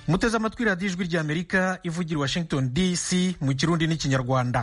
muteze amatwi radiyo ijwi ry'amerika ivugira i washington dc mu kirundi n'ikinyarwanda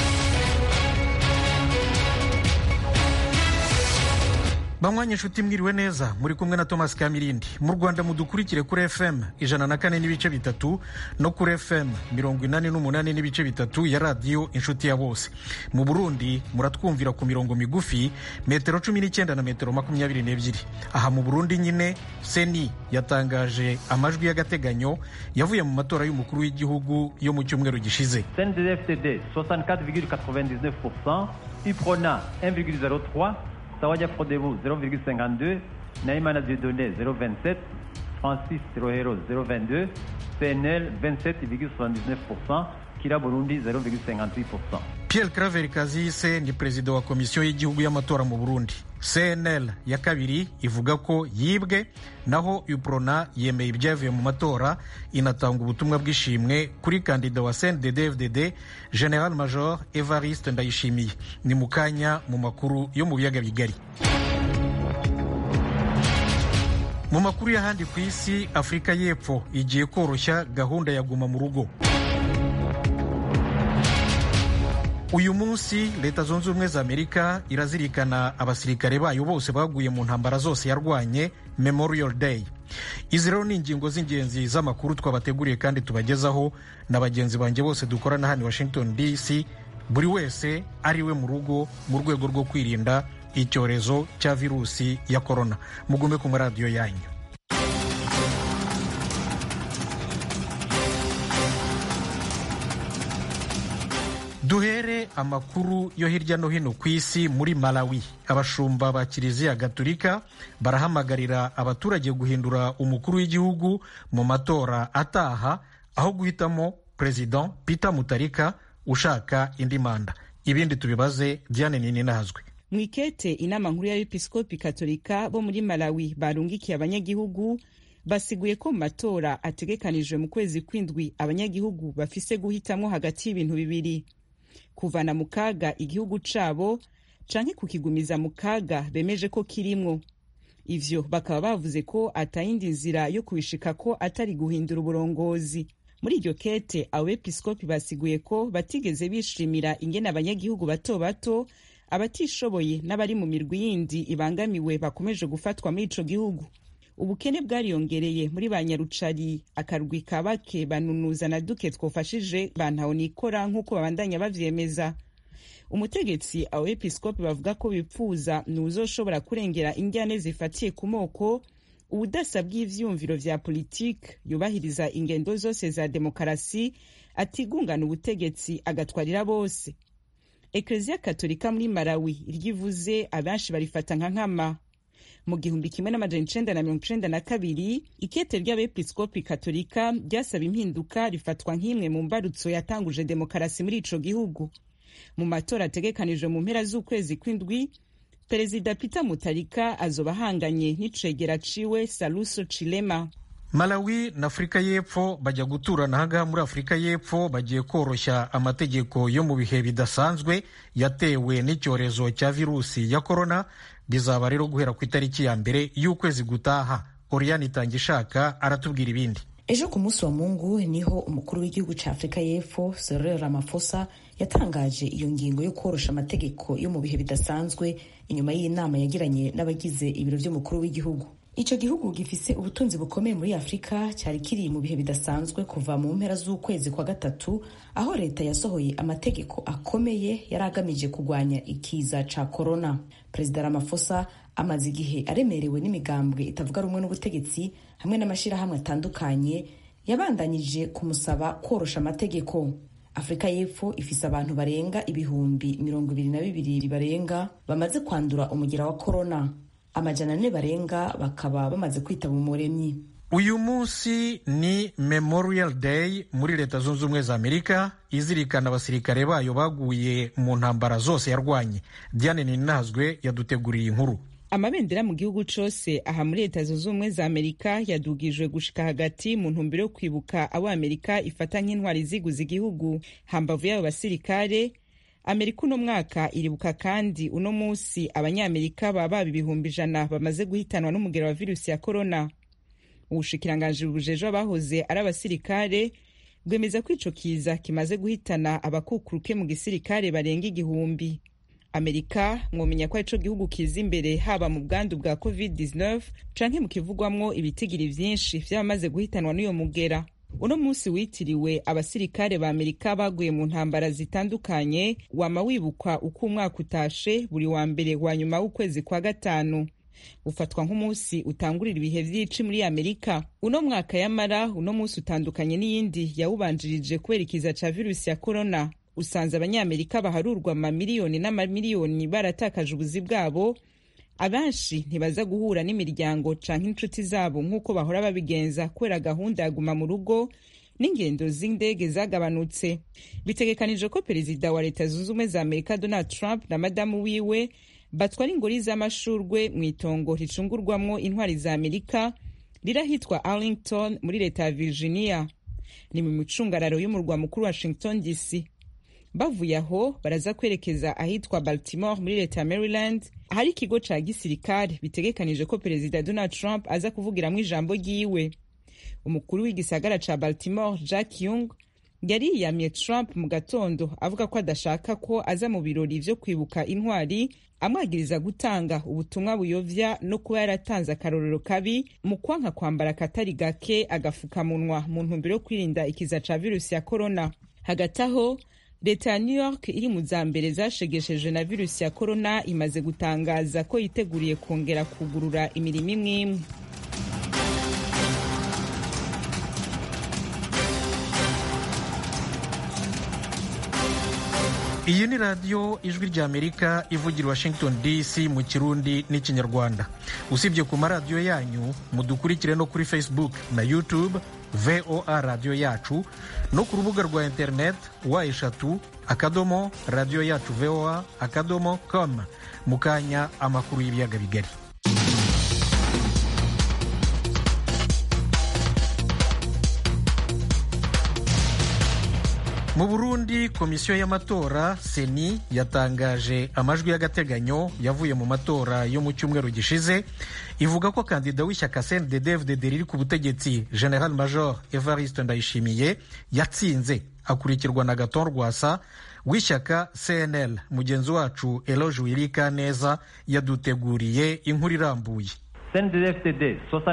banywanyi inshuti mwiriwe neza muri kumwe na thomas kamirindi mu rwanda mudukurikire kuri fm ijana na kane n'ibice bitatu no kuri fm mirongo inani n'umunani n'ibice bitatu ya radiyo inshuti ya bose mu burundi muratwumvira ku mirongo migufi metero cumi n'icyenda na metero makumyabiri n'ebyiri aha mu burundi nyine seni yatangaje amajwi y'agateganyo yavuye mu matora y'umukuru w'igihugu yo mu cyumweru gishize CNDD-FDD 64,99%, UPRONA 1,03%, Sawaya Frodebu 0,52%, Naïmana Dieudonné 0,27%, Francis Rohero 0,22%, PNL 27,79%, Kira Burundi 0,58%. pierre claver kazise ni perezida wa komisiyo y'igihugu y'amatora mu burundi cnl ya kabiri ivuga ko yibwe naho uprona yemeye ibyavuye mu matora inatanga ubutumwa bw'ishimwe kuri kandida wa cndd-fdd general major evariste ndayishimiye ni mu kanya mu makuru yo mu biyaga bigari mu makuru y'ahandi ku isi afurika y'epfo igiye koroshya gahunda ya guma mu rugo uyu munsi leta zunze ubumwe za amerika irazirikana abasirikare bayo bose baguye mu ntambara zose yarwanye memorial day izi rero ni ingingo z'ingenzi z'amakuru twabateguriye kandi tubagezaho na bagenzi banjye bose dukorana hano i washington dc buri wese ari we mu rugo mu rwego rwo kwirinda icyorezo cya virusi ya korona mugume ku maradiyo yanyu duhere amakuru yo hirya no hino ku isi muri malawi abashumba ba kiliziya gatolika barahamagarira abaturage guhindura umukuru w'igihugu mu matora ataha aho guhitamo perezida peter mutarika ushaka indi manda ibindi tubibaze diane nini nazwe mu ikete inama nkuru y'abepiskopi katolika bo muri malawi barungikiye abanyagihugu basiguye ko mu matora ategekanijwe mu kwezi kw'indwi abanyagihugu bafise guhitamwo hagati y'ibintu bibiri kuvana mu kaga igihugu cabo canke kukigumiza mu kaga bemeje ko kirimwo ivyo bakaba bavuze ko atayindi nzira yo kubishika ko atari guhindura uburongozi muri iryo kete abo bepiskopi basiguye ko batigeze bishimira ingene abanyagihugu bato bato abatishoboye n'abari mu mirwi yindi ibangamiwe bakomeje gufatwa muri ico gihugu ubukene bwariyongereye muri ba nyarucari akarwi ka bake banunuza na duke twofashije bantaho nikora nk'uko babandanya bavyemeza umutegetsi abo episkopi bavuga ko bipfuza ni uzoshobora kurengera injyane zifatiye ku moko ubudasa bw'ivyumviro vya politike yubahiriza ingendo zose za demokarasi atigungana ubutegetsi agatwarira bose ekleziya katolika muri malawi iryivuze abenshi barifata nka nkama mu gihumbi kimwe n'amajana icenda na mirongo icenda na kabiri ikete ry'abepiskopi katolika ryasaba impinduka rifatwa nk'imwe mu mbarutso yatanguje demokarasi muri ico gihugu mu matora ategekanijwe mu mpera z'ukwezi kw'indwi perezida peter mutarika azoba ahanganye n'icegera ciwe saluso chilema malawi na afurika y'epfo bajya guturana ahangaha muri afurika y'epfo bagiye koroshya amategeko yo mu bihe bidasanzwe yatewe n'icyorezo cya virusi ya korona bizaba rero guhera ku itariki ya mbere y'ukwezi gutaha oriyani itangishaka aratubwira ibindi ejo ku munsi wa mungu niho umukuru w'igihugu cya afurika y'epfo Cyril Ramaphosa yatangaje iyo ngingo yo korosha amategeko yo mu bihe bidasanzwe inyuma y'inama yagiranye n'abagize ibiro by'umukuru w'igihugu icyo gihugu gifise ubutunzi bukomeye muri afurika cyari kiri mu bihe bidasanzwe kuva mu mpera z'ukwezi kwa gatatu aho leta yasohoye amategeko akomeye yari agamije kurwanya ikiza ca korona perezida Ramaphosa amaze igihe aremerewe n'imigambwe itavuga rumwe n'ubutegetsi hamwe n'amashyirahamwe atandukanye yabandanyije kumusaba korosha amategeko afurika y'epfo ifise abantu barenga ibihumbi mirongo ibiri na bibiri barenga bamaze kwandura umugira wa korona amajana ane barenga bakaba bamaze kwitaba umuremyi uyu munsi ni memorial day muri leta zunze ubumwe za amerika izirikana abasirikare bayo baguye mu ntambara zose yarwanye diane ninazwe yaduteguriye inkuru amabendera mu gihugu cose aha muri leta zunze ubumwe za amerika yadugijwe gushika hagati mu ntumbero yo kwibuka abo amerika ifata nk'intwari ziguza igihugu hambavu y'abo basirikare amerika uno mwaka iribuka kandi uno munsi abanyamerika baba baba ibihumbi ijana bamaze guhitanwa n'umugero wa virusi ya korona ubushikiranganji bujejwe abahoze ari abasirikare bwemeza ko ico kiza kimaze guhitana abakukuruke mu gisirikare barenga igihumbi amerika mwomenya ko arico gihugu kiza imbere haba mu bwandu bwa covid-19 canke mu kivugwamwo ibitigiri vyinshi vy'abamaze guhitanwa n'uyo mugera uno munsi witiriwe abasirikare ba amerika baguye mu ntambara zitandukanye wama wibukwa uko umwaka utashe buri wa mbere wa nyuma w'ukwezi kwa gatanu ufatwa nk'umunsi utangurira ibihe vy'ici muri amerika uno mwaka yamara uno munsi utandukanye n'iyindi yawubanjirije kubera ikiza ca virusi ya korona usanze abanyamerika baharurwa amamiliyoni n'amamiliyoni baratakaje ubuzi bwabo abenshi ntibaza guhura n'imiryango canke inshuti zabo nk'uko bahora babigenza kubera gahunda ya guma mu rugo n'ingendo z'indege zagabanutse bitegekanije ko perezida wa leta zunze ubumwe za amerika donald trump na madamu wiwe batwara ingori z'amashurwe mu itongo ricungurwamwo intwari za amerika rirahitwa arlington muri leta ya virginia ni mu micungararo y'umurwa mukuru washington dc bavuye aho baraza kwerekeza ahitwa baltimore muri leta ya maryland ahari ikigo ca gisirikare bitegekanije ko perezida donald trump aza kuvugiramwo ijambo ryiwe umukuru w'igisagara ca baltimore jack young yari yiyamye trump mu gatondo avuga ko adashaka ko aza mu birori vyo kwibuka intwari amwagiriza gutanga ubutumwa buyovya no kuba yaratanze akarorero kabi mu kwanka kwambara akatari gake agafukamunwa mu ntumbero yo kwirinda ikiza ca virusi ya korona hagati aho leta ya new york iri mu za mbere zashegesheje na virusi ya korona imaze gutangaza ko yiteguriye kongera kugurura imirimo imwe imwe iyi ni radiyo ijwi ry'amerika ivugira washington dc mu kirundi n'ikinyarwanda usibye ku maradiyo yanyu mudukurikire no kuri facebook na youtube voa radiyo yacu no ku rubuga rwa internet wa eshatu akadomo radiyo yacu voa akadomo com mu kanya amakuru y'ibiyaga bigari mu burundi komisiyo y'amatora seni yatangaje amajwi y'agateganyo yavuye mu matora yo mu cyumweru gishize ivuga ko kandida w'ishyaka cndd riri ku butegetsi general major evariste ndayishimiye yatsinze akurikirwa na gaton rwasa w'ishyaka cnl mugenzi wacu eloge wirika neza yaduteguriye inkuru irambuye cndd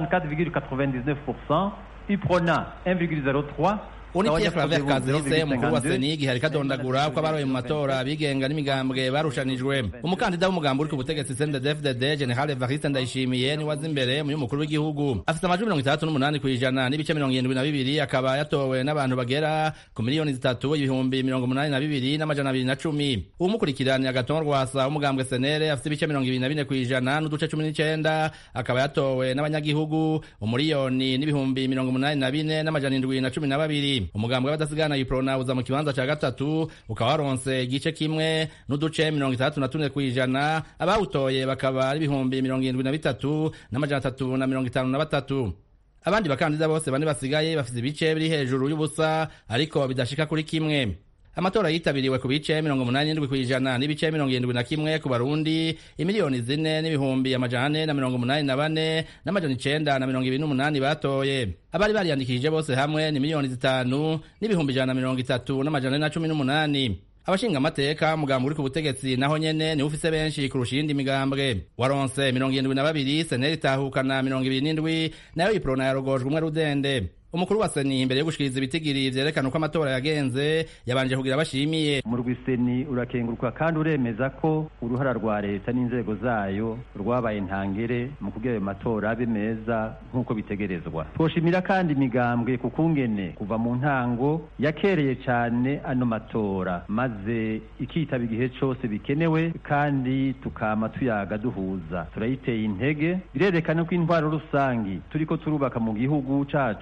64,99% iprona 1,03 unikiye Claver Kazise umukuru wa seni igihe ariko adondagura ko abaroye mu matora bigenga n'imigambwe barushanijwe umukandida w'umugambi uri ku butegetsi CNDD-FDD General Evariste Ndayishimiye ni waza imbere mu y'umukuru w'igihugu afite amajwi mirongo itandatu n'umunani ku ijana n'ibice mirongo irindwi na bibiri akaba yatowe n'abantu bagera ku miliyoni zitatu ibihumbi mirongo umunani na bibiri n'amajana abiri na cumi uwumukurikirana Agathon Rwasa w'umugambwe senere afite ibice mirongo ibiri na bine ku ijana n'uduce cumi n'icenda akaba yatowe n'abanyagihugu umuriyoni n'ibihumbi mirongo umunani na bine n'amajana indwi na cumi na babiri umugambwe w'abadasigana iprona uza mu kibanza ca gatatu ukaba waronse igice kimwe n'uduce mirongo itandatu na tune kw'ijana abawutoye bakaba ari ibihumbi mirongo irindwi na bitatu n'amajana atatu na mirongo itanu na batatu abandi bakandida bose bane basigaye bafise ibice biri hejuru y'ubusa ariko bidashika kuri kimwe amatora yitabiriwe ku bice mirongo umunani n'indwi kw'ijana n'ibice mirongo irindwi na kimwe ku barundi imiliyoni zine n'ibihumbi amajana ane na mirongo umunani na bane n'amajana icenda na mirongo ibiri n'umunani batoye abari bariyandikishije bose hamwe ni miliyoni zitanu n'ibihumbi ijana na mirongo itatu n'amajana ane na cumi n'umunani abashinga amateka umugambi uri ku butegetsi naho nyene niwe ufise benshi kurusha iyindi migambwe waronse mirongo irindwi na babiri seneri itahukana mirongo ibiri n'indwi nayo iprona yarogojwe umwe rudende umukuru wa seni imbere yo gushikiriza ibitigiri vyerekana uko amatora yagenze yabanje kugira bashimiye umurwi seni urakenguruka kandi uremeza ko uruhara rwa leta n'inzego zayo rwabaye ntangere mu kugira ayo matora abe meza nk'uko bitegerezwa twoshimira kandi imigambwe ku kungene kuva mu ntango yakereye cane ano matora maze ikitaba igihe cose bikenewe kandi tukama tuyaga duhuza turayiteye intege birerekana ko intwaro rusangi turiko turubaka mu gihugu cacu iri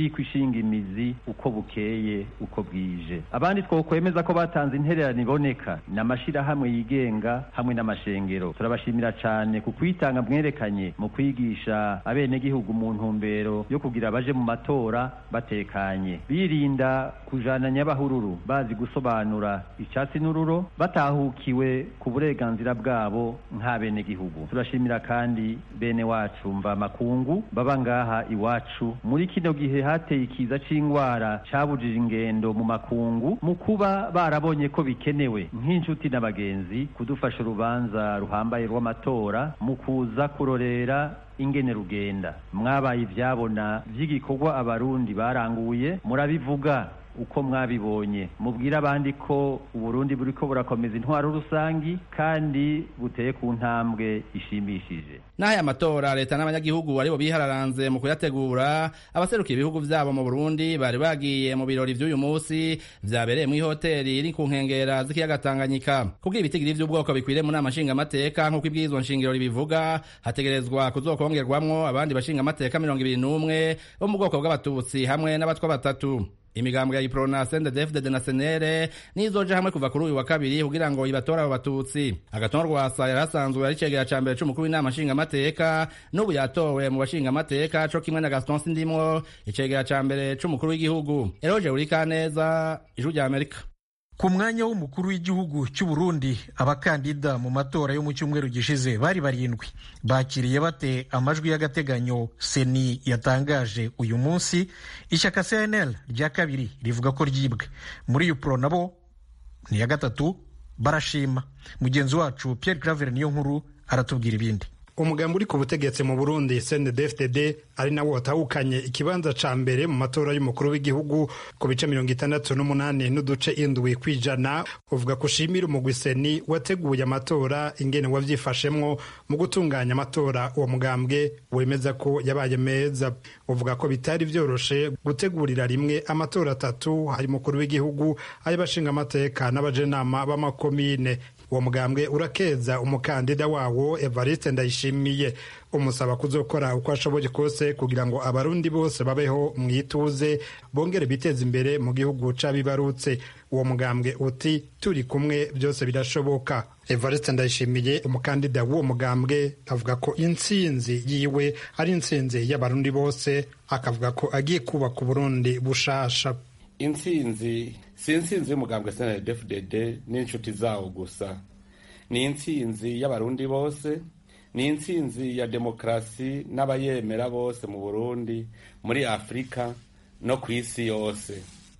iriko ishinga imizi uko bukeye uko bwije abandi twokwemeza ko batanze intererano iboneka ni amashirahamwe yigenga hamwe n'amashengero turabashimira cane ku kwitanga mwerekanye mu kwigisha abenegihugu mu ntumbero yo kugira baje mu matora batekanye birinda kujana nyabahururu bazi gusobanura icatsi n'ururo batahukiwe ku burenganzira bwabo nk'abenegihugu turashimira kandi bene wacu mva makungu baba ngaha iwacu muri kino gihe hateye ikiza c'ingwara cabujije ingendo mu makungu mu kuba barabonye ko bikenewe nk'inshuti n'abagenzi kudufasha urubanza ruhambaye rw'amatora mu kuza kurorera ingene rugenda mwabaye ivyabona vy'igikorwa abarundi baranguye murabivuga uko mwabibonye mubwire abandi ko uburundi buriko burakomeza intwaro rusangi kandi buteye ku ntambwe ishimishije n'aya matora leta n'abanyagihugu aribo bihararanze mu kuyategura abaserukiye ibihugu vyabo mu burundi bari bagiye mu birori vy'uyu musi vyabereye mw'ihoteri iri ku nkengera z'ikiyaga tanganyika kugira ibitigiri vy'ubwoko bikwiriye mu nama nshingamateka nk'uko ibwirizwa nshingiro ribivuga hategerezwa kuzokongerwamwo abandi bashingamateka mirongo ibiri n'umwe bo mu bwoko bw'abatutsi hamwe n'abatwa batatu imigambwe ya iprona sendedefdede na senere nizoja hamwe kuva kuri uyu wa kabiri kugira ngo ibatore abo batutsi agatonwa rwasa yari asanzwe ari cegera ca mbere c'umukuru w'inama nshingamateka n'ubu yatowe mu bashingamateka co kimwe na gaston sindimwo icegera ca mbere c'umukuru w'igihugu eroje urikaneza ijuru rya amerika ku mwanya w'umukuru w'igihugu cy'u Burundi abakandida mu matora yo mu cyumweru gishize bari barindwi bakiriye bate amajwi y'agateganyo seni yatangaje uyu munsi ishyaka cnl rya kabiri rivuga ko ryibwe muri upro nabo ni iya gatatu barashima mugenzi wacu pierre claver niyo nkuru aratubwira ibindi umugambi uri ku butegetsi mu burundi cndfdd ari nawo watahukanye ikibanza ca mbere mu matora y'umukuru w'igihugu ku bice mirongo itandatu n'umunani n'uduce indwi kw'ijana uvuga ko ushimira umugwiseni wateguye amatora ingene wavyifashemwo mu gutunganya amatora uwo mugambwe wemeza ko yabaye meza uvuga ko bitari vyoroshe gutegurira rimwe amatora atatu hari umukuru w'igihugu ay'abashingamateka n'abajenama b'amakomine uwo mugambwe urakeza umukandida wawo evariste ndayishimiye umusaba kuzokora uko ashoboye kose kugira ngo abarundi bose babeho mu ituze bongere biteze imbere mu gihugu c'abibarutse uwo mugambwe uti turi kumwe byose birashoboka evariste ndayishimiye umukandida w'uwo mugambwe avuga ko intsinzi yiwe ari intsinzi y'abarundi bose akavuga ko agiye kubaka uburundi bushasha intsinzi si intsinzi y'umugambwe snldfdd n'inshuti zawo gusa ni intsinzi y'abarundi bose ni intsinzi ya demokarasi n'abayemera bose mu burundi muri afurika no ku isi yose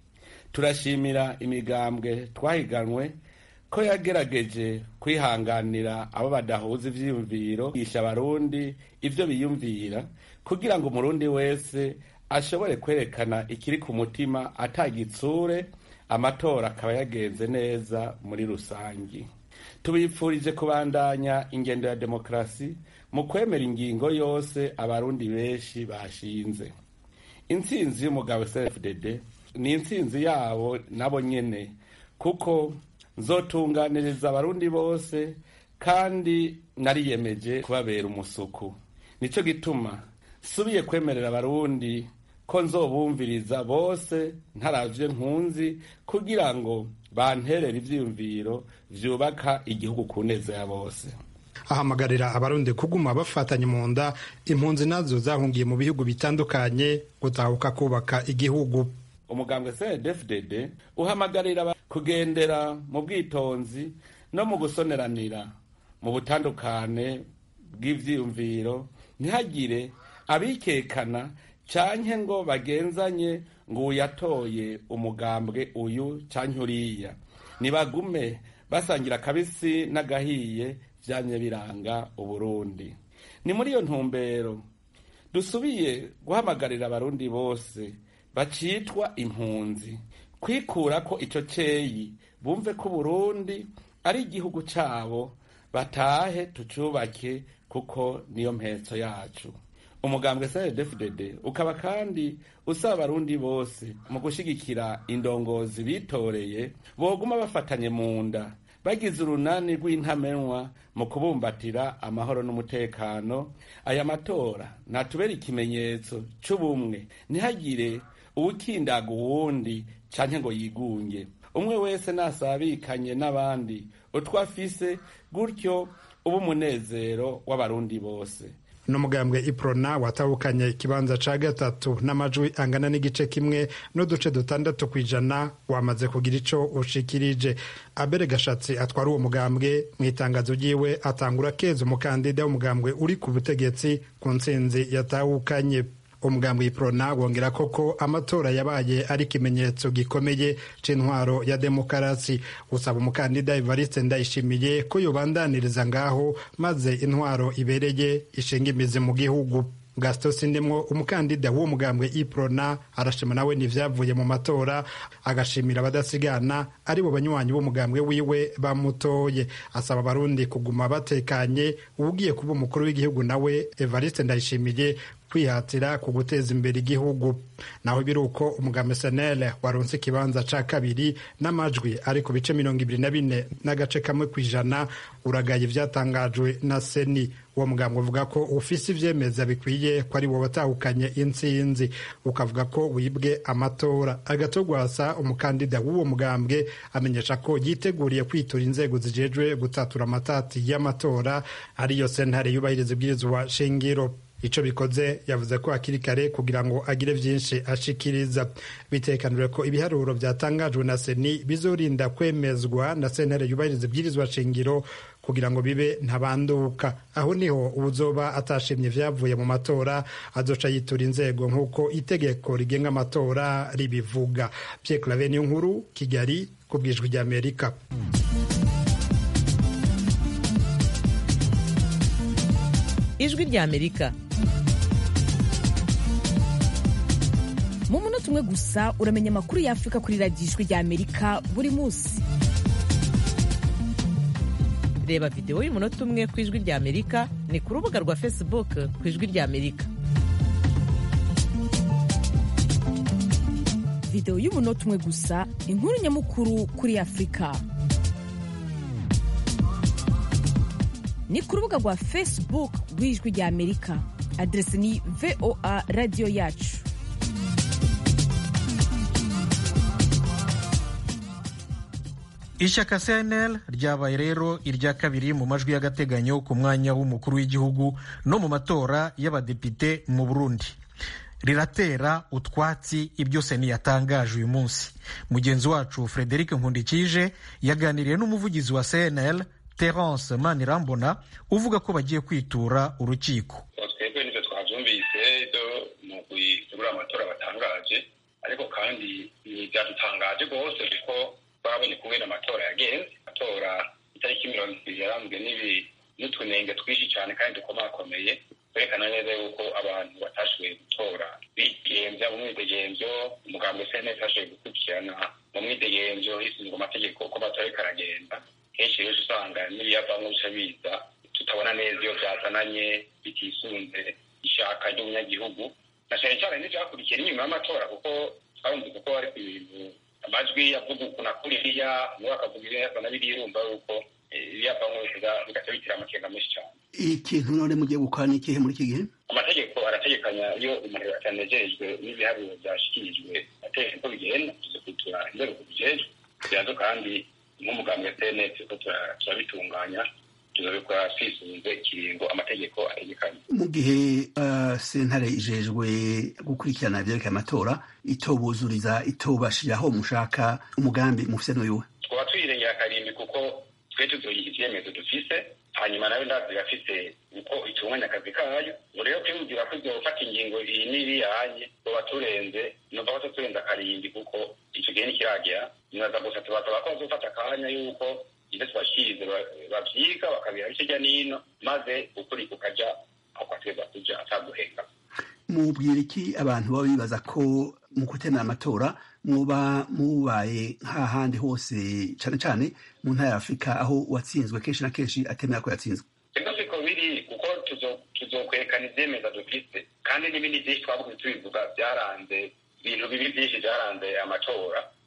turashimira imigambwe twahiganwe ko yagerageje kwihanganira abo badahuza ivyiyumviro yisha abarundi ivyo biyumvira kugira ngo umurundi wese ashobore kwerekana ikiri ku mutima atagitsure amatora akaba yagenze neza muri rusangi tubipfurije kubandanya ingendo ya demokarasi mu kwemera ingingo yose abarundi benshi bashinze intsinzi y'umugabo cfdd ni intsinzi yabo nabo nyene kuko nzotunganiriza abarundi bose kandi nariyemeje kubabera umusuku nico gituma subiye kwemerera abarundi ko nzobumviriza bose ntaravye nkunzi kugira ngo banterere ivyiyumviro vyubaka igihugu ku neza ya bose ahamagarira abarundi kuguma bafatanye mu nda impunzi nazo zahungiye mu bihugu bitandukanye gutahuka kubaka igihugu umugambwe cdfdd uhamagarira kugendera mu bwitonzi no mu gusoneranira mu butandukane bw'ivyiyumviro ntihagire abikekana canke ngo bagenzanye ngo uyatoye umugambwe uyu canke uriya nibagume basangira akabisi n'agahiye vyamye biranga uburundi ni muri iyo ntumbero dusubiye guhamagarira abarundi bose bacitwa impunzi kwikurako ico ceyi bumve ko uburundi ari igihugu cabo batahe tucubake kuko niyo mpetso yacu umugambwe cdfdd ukaba kandi usaba abarundi bose mu gushigikira indongozi bitoreye boguma bafatanye mu nda bagize urunani rw'intamenwa mu kubumbatira amahoro n'umutekano aya matora natubera ikimenyetso c'ubumwe ntihagire uwukindaga uwundi canke ngo yigunge umwe wese nasabikanye n'abandi utwo afise gutyo uba umunezero w'abarundi bose n'umugambwe iprona watahukanye ikibanza ca gatatu n'amajwi angana n'igice kimwe n'uduce dutandatu ku ijana wamaze kugira ico ushikirije abere gashatsi atwara uwo mugambwe mu itangazo ryiwe atangura keza umukandida w'umugambwe uri ku butegetsi ku ntsinzi yatahukanye umugambwe iprona wongera koko amatora yabaye ari ikimenyetso gikomeye c'intwaro ya demokarasi usaba umukandida evariste ndayishimiye ko yobandaniriza ngaho maze intwaro ibereye ishinga imizi mu gihugu gaston sindemwo umukandida w'uwo mugambwe iprona arashima nawe n'ivyavuye mu matora agashimira abadasigana ari bo banywanyi b'umugambwe wiwe bamutoye asaba abarundi kuguma batekanye uwugiye kuba umukuru w'igihugu nawe evariste ndayishimiye kwihatira ku guteza imbere igihugu naho biri uko umugambi senele waronse ikibanza ca kabiri n'amajwi ari ku bice mirongo ibiri na bine n'agace kamwe ku ijana uragaye ivyatangajwe na seni uwo mugambi uvuga ko ufise ivyemeza bikwiye ko ari wo watahukanye intsinzi ukavuga ko wibwe amatora agatogwasa umukandida w'uwo mugambwe amenyesha ko yiteguriye kwitura inzego zijejwe gutatura amatati y'amatora ariyo sentare yubahiriza ibwirizwa shingiro ico bikoze yavuze ko hakiri kare kugira ngo agire vyinshi ashikiriza bitekanijwe ko ibiharuro vyatangajwe na seni bizorinda kwemezwa na sentare yubahiriza ibwirizwa shingiro kugira ngo bibe ntabanduka aho niho uzoba atashimye vyavuye mu matora azoca yitura inzego nk'uko itegeko rigenga amatora ribivuga Pierre Claver niyo nkuru Kigali ku bwijwi ry'Amerika ijwi ry'Amerika mu munota umwe gusa uramenya amakuru y'afurika kuri radiyo ijwi ry'Amerika buri munsi reba videwo y'umunota umwe ku ijwi ry'Amerika ni ku rubuga rwa facebook ku ijwi ry'Amerika videwo y'umunota umwe gusa inkuru nyamukuru kuri afurika ni ku rubuga rwa facebook rw'ijwi ry'Amerika aderesi ni voa radiyo yacu ishyaka cnl ryabaye rero irya kabiri mu majwi y'agateganyo ku mwanya w'umukuru w'igihugu no mu matora y'abadepite mu burundi riratera utwatsi ibyo seni yatangaje uyu munsi mugenzi wacu frederic nkundikije yaganiriye n'umuvugizi wa cnl terence manirambona uvuga ko bagiye kwitura urukiko twebwe nibyo twabyumvise byo mu gutegura amatora batangaje ariko kandi byadutangaje rwose kuko twabonye kubera amatora yagenze amatora itariki mirongo ibiri yaranzwe n'ibi n'utunenge twinshi cyane kandi dukomakomeye kwerekana neza yuko abantu batashoboye gutora bigenza mu mwidegenzo umugambi cns ashoboye gukurikirana mu mwidegenzo hisuzwa amategeko uko amatora ariko aragenda kenshi rero usanga n'ibiyavamo bica biza tutabona neza iyo byazananye bitisunze ishaka ry'umunyagihugu na cyane cyane n'ibyakurikiye n'inyuma y'amatora kuko twabumva kuko ari ku bintu amajwi avuga uku na kuriya umwe akavuga ibyo yasa na biriya urumva yuko ibiyavamo bigaca bitira amakenga menshi cyane ikintu none mugiye gukora ni ikihe muri iki gihe amategeko arategekanya iyo umuntu atanejejwe n'ibiharuro byashyikirijwe ategeka ko bigenda tuze kwitura inzego kubijejwe byanzo kandi nk'umugambi wa cns ko turabitunganya tuzabikora twisunze ikiringo amategeko ategekanye mu gihe sentare ijejwe gukurikirana ibyerekeye amatora itobuzuriza itobashiraho mushaka umugambi mufise n'uyuwe twaba twirengera akarimbi kuko twe tuzoyiha ivyemezo dufise hanyuma nayo ndazi irafise uko itunganya akazi kayo ngo rero kwimubwira ko izofata ingingo iyi n'iriyanye tuba turenze numva ko turenze akarimbi kuko ico gihe nikiragera nibaza gusa tubasaba ko bazofata akanya yuko ibyo tubashirize bavyiga bakabiha hirya n'ino maze ukuri kukaja aho kwategeza kuja ataguhenga mubwira iki abantu baba bibaza ko mu gutemera amatora muba mubaye nk'ahandi hose cane cane mu ntara ya afurika aho uwatsinzwe kenshi na kenshi atemera ko yatsinzwe ego siko biri kuko tuzokwerekana ivyemeza dufise kandi n'ibindi vyinshi twavuze tubivuga vyaranze ibintu bibi vyinshi vyaranze amatora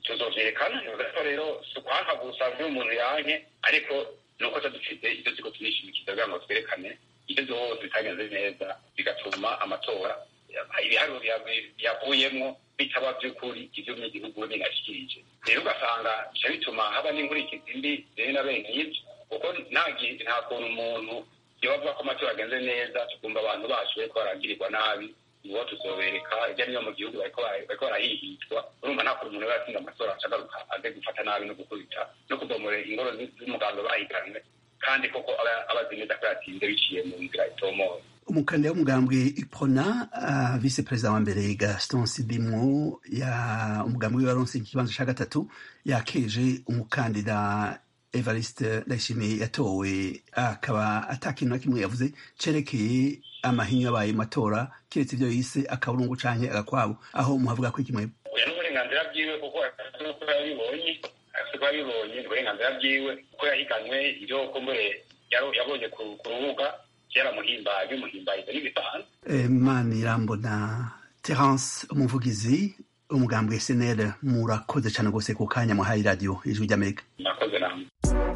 tuzovyerekana ko rero si ukwanka gusa vyo umuntu yanke ariko ni uko dufite ibyo turiko turishimikiza kugira ngo twerekane ibyo zose bitagenze neza bigatuma amatora ibiharuro yavuyemwo bitaba by'ukuri ivyo n'igihugu binashikirije rero ugasanga bica bituma haba n'inkurikizi mbi rero na bene ivyo kuko nta kuntu umuntu yobavuga ko amatora agenze neza tukumva abantu bacu bariko baragirirwa nabi nibo tuzobereka irya niyo mu gihugu bariko barahihitwa urumva nta kuntu umuntu yatsinda amatora acagaruka aze gufata nabi no gukubita no kubomora ingoro z'umuganga bahiganwe kandi koko aba azi neza ko yatsinze biciye mu nzira itomoye umukandida w'umugambwe ipona uh, vice perezida wa mbere gaston sidimwo ya umugambwe w'abaronse ikibanza ca gatatu yakeje umukandida evariste ndayishimiye yatowe akaba ata kintu na kimwe yavuze cerekeye amahinyu yabaye mu matora kiretse ivyo yise akaburungu canke agakwabo aho muhavuga ko ikimwe oya n'uburenganzira bwiwe kuko uko yabibonye afite ko yabibonye ni uburenganzira bwiwe uko yahiganwe ivyo kumbure yabonye ku rubuga byaramuhimbaye bimuhimbaye ibyo n'ibisanzwe manirambo na terence umuvugizi umugambwe snl murakoze cyane rwose ku kanya muhaye radiyo ijwi ry'amerika murakoze namwe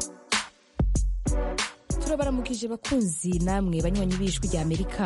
turabaramukije bakunzi namwe banywanyi b'ijwi ry'amerika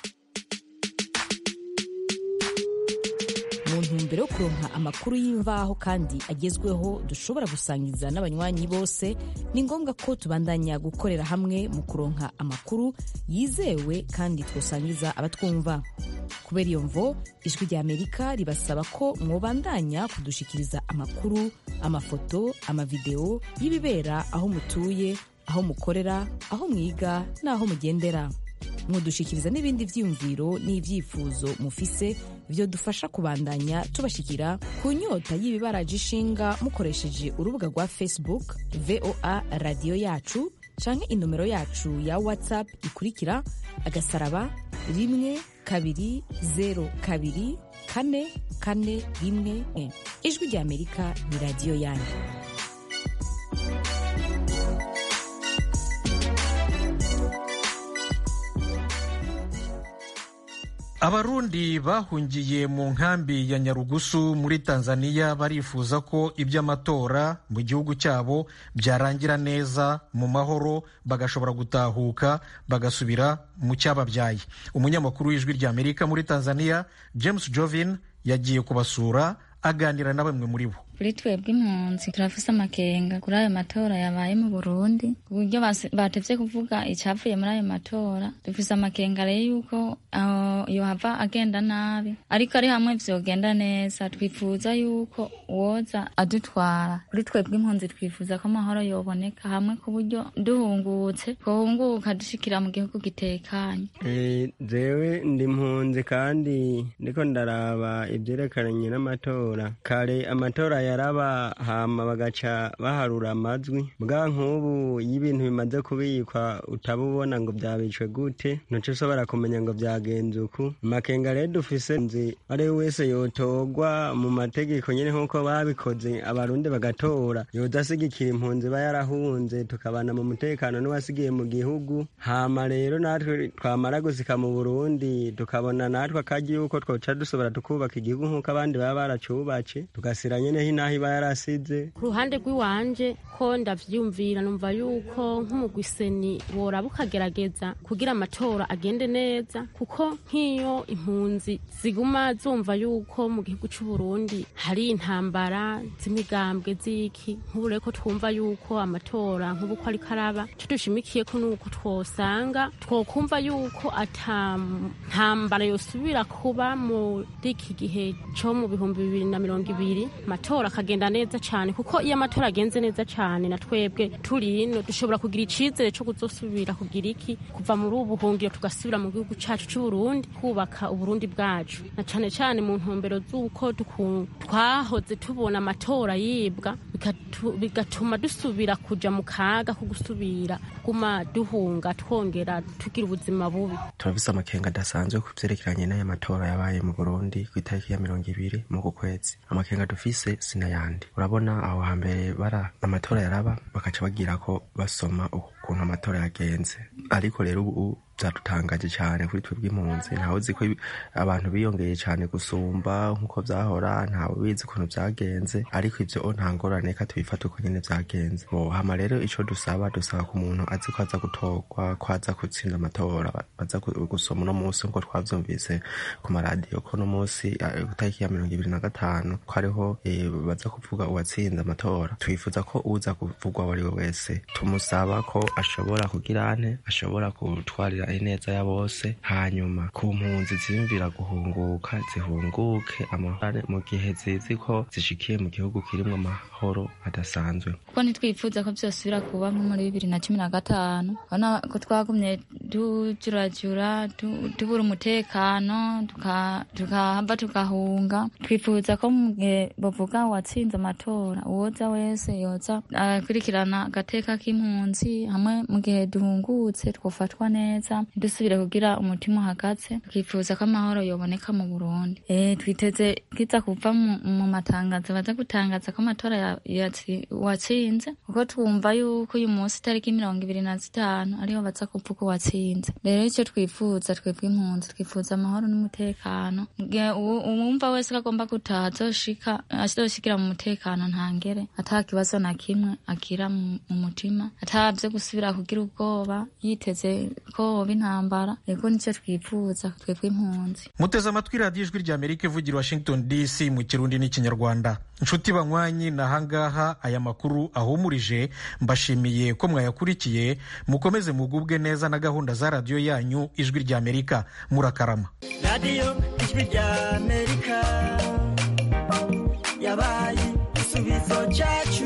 mu ntumbero yo kuronka amakuru y'imvaho kandi agezweho dushobora gusangiza n'abanywanyi bose ni ngombwa ko tubandanya gukorera hamwe mu kuronka amakuru yizewe kandi twosangiza abatwumva kubera iyo mvo ijwi ry'amerika ribasaba ko mwobandanya kudushikiriza amakuru amafoto amavideo y'ibibera aho mutuye aho mukorera aho mwiga n'aho mugendera mudushikiriza n'ibindi vyiyumviro n'ivyifuzo mufise vyo dufasha kubandanya tubashikira ku nyota y'ibibaraje ishinga mukoresheje urubuga rwa facebook voa radiyo yacu canke inomero yacu ya whatsapp ikurikira agasaraba rimwe kabiri zero kabiri kane kane rimwe ijwi rya amerika ni radiyo yanyu abarundi bahungiye mu nkambi ya nyarugusu muri tanzania barifuza ko iby'amatora mu gihugu cyabo byarangira neza mu mahoro bagashobora gutahuka bagasubira mu cyababyaye umunyamakuru w'ijwi ry'amerika muri tanzania james jovin yagiye kubasura aganira na bamwe muri bo kuri twebwe impunzi turafise amakenga kuri ayo matora yabaye mu burundi ku buryo batevye kuvuga icyavuye muri ayo matora dufise amakenga rero yuko yohava agenda nabi ariko ari hamwe vyogenda neza twifuza yuko uwoza adutwara kuri twebwe impunzi twifuza ko amahoro yoboneka hamwe ku buryo duhungutse twohunguka dushikira mu gihugu gitekanye jewe ndi impunzi kandi ndiko ndaraba ivyerekeranye n'amatora kare amatora yaraba hama bagaca baharura amajwi bwa nk'ubu iyo ibintu bimaze kubikwa utabubona ngo byabicwe gute ntuce ushobora kumenya ngo byagenze uku amakenga rero dufise nzi ari we wese yotorwa mu mategeko nyine nk'uko babikoze abarundi bagatora yodasigikira impunzi iba yarahunze tukabana mu mutekano n'uwasigiye mu gihugu hama rero natwe twamara gusika mu burundi tukabona natwe akaji yuko twoca dusobora tukubaka igihugu nk'uko abandi baba baracubatse tugasira nyene hinaho iba yarasize ku ruhande rw'iwanje ko ndavyumvira numva yuko nk'umugwiseni woraba ukagerageza kugira amatora agende neza kuko nk'iyo impunzi ziguma zumva yuko mu gihugu c'u Burundi hari intambara z'imigambwe z'iki nk'ubu rero ko twumva yuko amatora nk'ubu ko ariko araba ico dushimikiye ko nuko twosanga twokumva yuko ata ntambara yosubira kuba muri iki gihe co mu bihumbi bibiri na mirongo ibiri amatora akagenda neza cyane kuko iyo amatora agenze neza cyane na twebwe turi ino dushobora kugira icizere cyo kuzosubira kugira iki kuva muri ubu buhungiro tugasubira mu gihugu cyacu cy'u Burundi kubaka uburundi bwacu na cyane cyane mu ntumbero z'uko twahoze tubona amatora yibwa bigatuma dusubira kuja mu kaga ko gusubira kuguma duhunga twongera tugira ubuzima bubi turafise amakenga adasanzwe ku vyerekeranye n'aya matora yabaye mu Burundi ku itariki ya mirongo ibiri mu kwezi amakenga dufise sinayandi urabona aho hambere bara amatora yaraba bakaca bagira ko basoma ukuntu amatora yagenze ariko rero ubu byadutangaje cyane kuri twebwe impunzi ntawe uzi ko abantu biyongeye cyane gusumba nk'uko byahora ntawe ubizi ukuntu byagenze ariko ibyo nta ngorane ka tubifata uko nyine byagenze hama rero icyo dusaba dusaba ku muntu azi ko aza gutorwa ko aza gutsinda amatora baza gusoma uno munsi nk'uko twabyumvise ku maradiyo ko uno munsi itariki ya mirongo ibiri na gatanu ko ariho baza kuvuga uwatsinze amatora twifuza ko uza kuvugwa uwo ari we wese tumusaba ko ashobora kugira ane ashobora gutwarira ineza ya bose hanyuma ku mpunzi ziyumvira guhunguka zihunguke amahoro mu gihe zizi ko zishikiye mu gihugu kirimo amahoro adasanzwe kuko ntitwifuza ko byosubira kuba nko muri bibiri na cumi na gatanu urabona ko twagumye tujurajura tubura umutekano tukahava tukahunga twifuza ko mu gihe bavuga watsinze amatora uwoza wese yoza akurikirana agateka k'impunzi hamwe mu gihe duhungutse twofatwa neza dusubire kugira umutima uhagaze twifuza ko amahoro yoboneka mu burundi eh twiteze kiza kuva mu matangazo baza gutangaza ko amatora watsinze kuko twumva yuko uyu munsi itariki mirongo ibiri na zitanu ariho baza kuvuga uwatsinze rero icyo twifuza twebwe impunzi twifuza amahoro n'umutekano uwumva wese ko agomba gutaha azoshika azoshikira mu mutekano ntangere ata kibazo na kimwe agira mu mutima atabyo gusubira kugira ubwoba yiteze ko hoba intambara ego nicyo twifuza twebwe impunzi muteze amatwi radiyo ijwi rya amerika ivugira washington dc mu kirundi n'ikinyarwanda nshuti banywanyi na hangaha aya makuru ahumurije mbashimiye ko mwayakurikiye mukomeze mugubwe neza na gahunda za radiyo yanyu ijwi rya amerika murakarama radiyo ijwi rya amerika yabaye igisubizo cyacu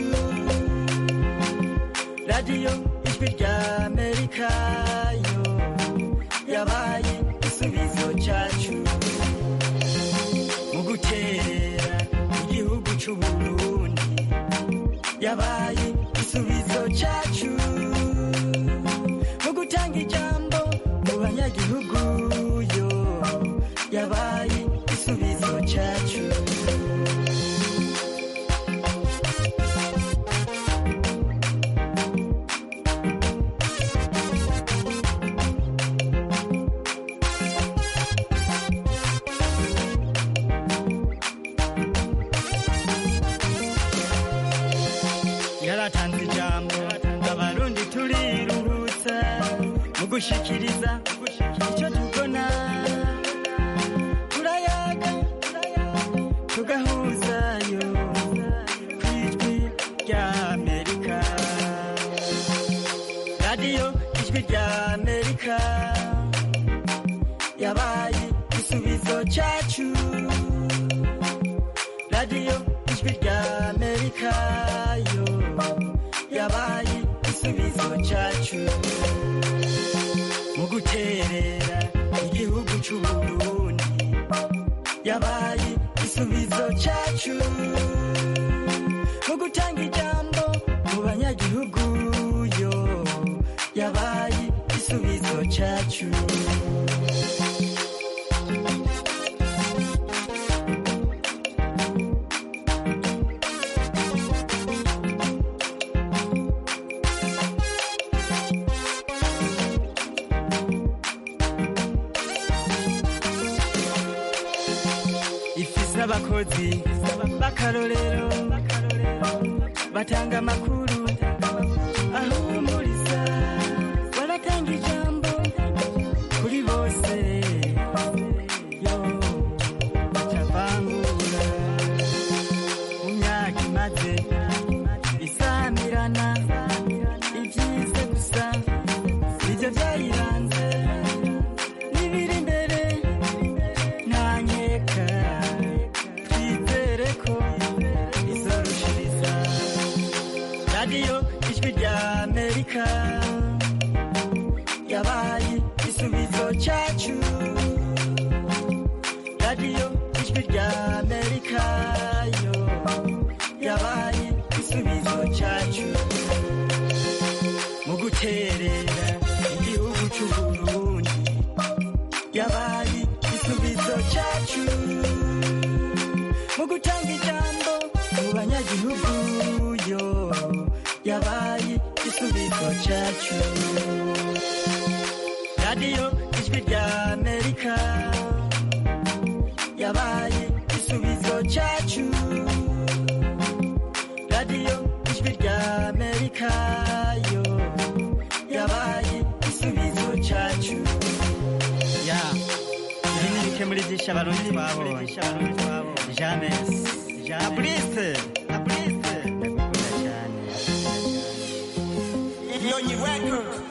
radiyo ijwi rya amerika yo yabaye igisubizo cyacu mu gutera igihugu cy'uburundi yabaye igisubizo cyacu mu gutanga ijambo mu banyagihugu yo yabaye igisubizo cyacu yaratanze ijambo abarundi turiruhutsa mu gushikiriza icyo tubona turayaga tugahuzayo ku ijwi rya amerika radiyo ijwi rya amerika yabaye igisubizo cyacu radiyo ijwi rya amerika yo yabaye igisubizo cyacu mu guterera igihugu cy'uburundi yabaye igisubizo cyacu mu gutanga ijambo mu banyagihugu yo yabaye igisubizo cyacu ifise abakozi b'akarorero batanga amakuru ahumuriza baratanga ijambo kuri bose yo batavangura mu myaka imaze isamirana ibyize gusa nibyo byayiranze n'ibiri imbere ntanyeka twizere ko izorushiriza radiyo ijwi rya amerika yabaye igisubizo cyacu radiyo ijwi rya amerika yo yabaye igisubizo cyacu mu guterera igihugu cy'uburundi yabaye igisubizo cyacu mu gutanga ijambo mu banyagihugu yo yabaye igisubizo cyacu cyacu radiyo ijwi rya amerika yabaye igisubizo cyacu radiyo ijwi rya amerika yo yabaye igisubizo cyacu ya ibi ni bike muri byinshi abarundi twabonye james abrise abrise ndakunda cyane Nyonyi Records.